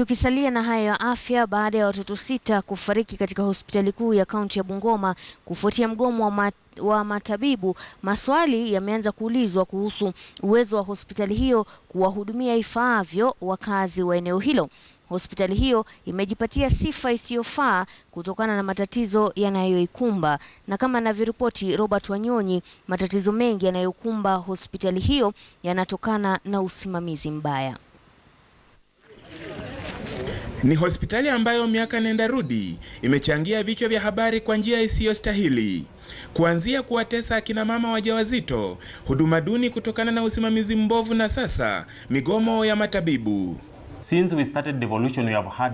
Tukisalia na hayo ya afya, baada ya watoto sita kufariki katika hospitali kuu ya kaunti ya Bungoma kufuatia mgomo wa, mat wa matabibu, maswali yameanza kuulizwa kuhusu uwezo wa hospitali hiyo kuwahudumia ifaavyo wakazi wa eneo hilo. Hospitali hiyo imejipatia sifa isiyofaa kutokana na matatizo yanayoikumba, na kama anavyoripoti Robert Wanyonyi, matatizo mengi yanayokumba hospitali hiyo yanatokana na usimamizi mbaya. Ni hospitali ambayo miaka nenda rudi imechangia vichwa vya habari kwa njia isiyostahili, kuanzia kuwatesa akina mama wajawazito, huduma duni kutokana na usimamizi mbovu, na sasa migomo ya matabibu. Since we started devolution, we have had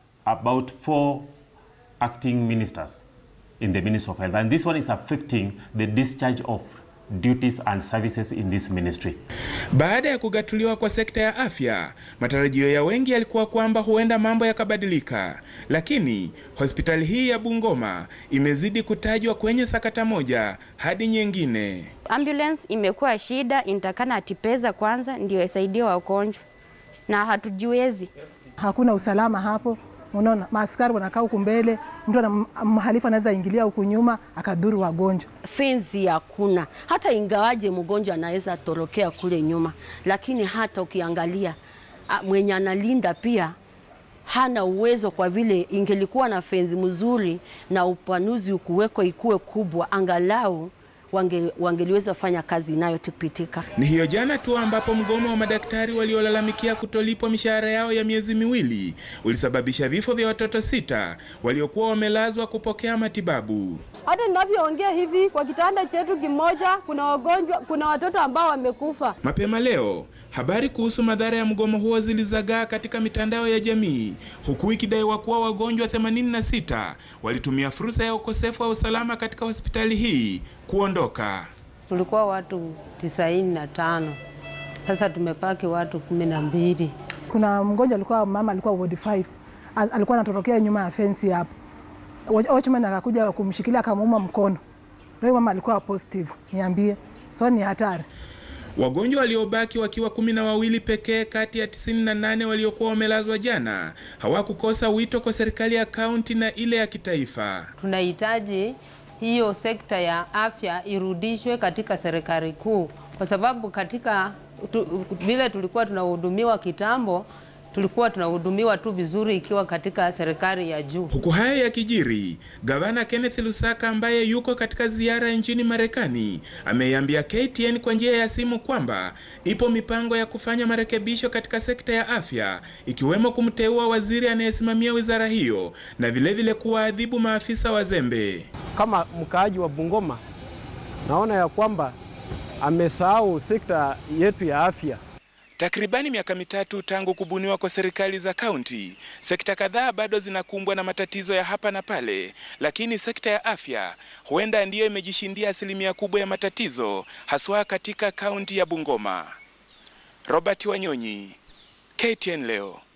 about four acting ministers in the Ministry of Health, and this one is affecting the discharge of duties and services in this ministry. Baada ya kugatuliwa kwa sekta ya afya, matarajio ya wengi yalikuwa kwamba huenda mambo yakabadilika, lakini hospitali hii ya Bungoma imezidi kutajwa kwenye sakata moja hadi nyingine. Ambulance imekuwa shida, inatakana atipeza kwanza ndio isaidie wagonjwa na hatujiwezi. Hakuna usalama hapo, unaona maaskari wanakaa huku mbele, mtu ana mhalifu anaweza ingilia huku nyuma akadhuru wagonjwa. Fenzi hakuna, hata ingawaje mgonjwa anaweza torokea kule nyuma, lakini hata ukiangalia mwenye analinda pia hana uwezo, kwa vile ingelikuwa na fenzi mzuri na upanuzi ukuweko ikuwe kubwa, angalau wange, wangeliweza fanya kazi inayotipitika. Ni hiyo jana tu ambapo mgomo wa madaktari waliolalamikia kutolipwa mishahara yao ya miezi miwili ulisababisha vifo vya watoto sita waliokuwa wamelazwa kupokea matibabu. Hata ninavyoongea hivi, kwa kitanda chetu kimoja kuna wagonjwa, kuna watoto ambao wamekufa. Mapema leo habari kuhusu madhara ya mgomo huo zilizagaa katika mitandao ya jamii, huku ikidaiwa kuwa wagonjwa 86 walitumia fursa ya ukosefu wa usalama katika hospitali hii kuondoka. Tulikuwa watu tisaini na tano, sasa tumepaki watu kumi na mbili. Kuna mgonjwa alikuwa mama, alikuwa ward 5 alikuwa anatorokea nyuma ya fensi hapo, watchman akakuja kumshikilia akamuuma mkono. Leo mama alikuwa positive, niambie, so ni hatari. Wagonjwa waliobaki wakiwa kumi na wawili pekee kati ya 98 waliokuwa wamelazwa jana hawakukosa wito kwa serikali ya kaunti na ile ya kitaifa. Tunahitaji hiyo sekta ya afya irudishwe katika serikali kuu, kwa sababu katika tu, vile tulikuwa tunahudumiwa kitambo tulikuwa tunahudumiwa tu vizuri ikiwa katika serikali ya juu. Huku haya yakijiri, gavana Kenneth Lusaka ambaye yuko katika ziara nchini Marekani ameiambia KTN kwa njia ya simu kwamba ipo mipango ya kufanya marekebisho katika sekta ya afya ikiwemo kumteua waziri anayesimamia wizara hiyo na vilevile kuwaadhibu maafisa wazembe. Kama mkaaji wa Bungoma, naona ya kwamba amesahau sekta yetu ya afya. Takribani miaka mitatu tangu kubuniwa kwa serikali za kaunti, sekta kadhaa bado zinakumbwa na matatizo ya hapa na pale, lakini sekta ya afya huenda ndiyo imejishindia asilimia kubwa ya matatizo, haswa katika kaunti ya Bungoma. Robert Wanyonyi, KTN leo.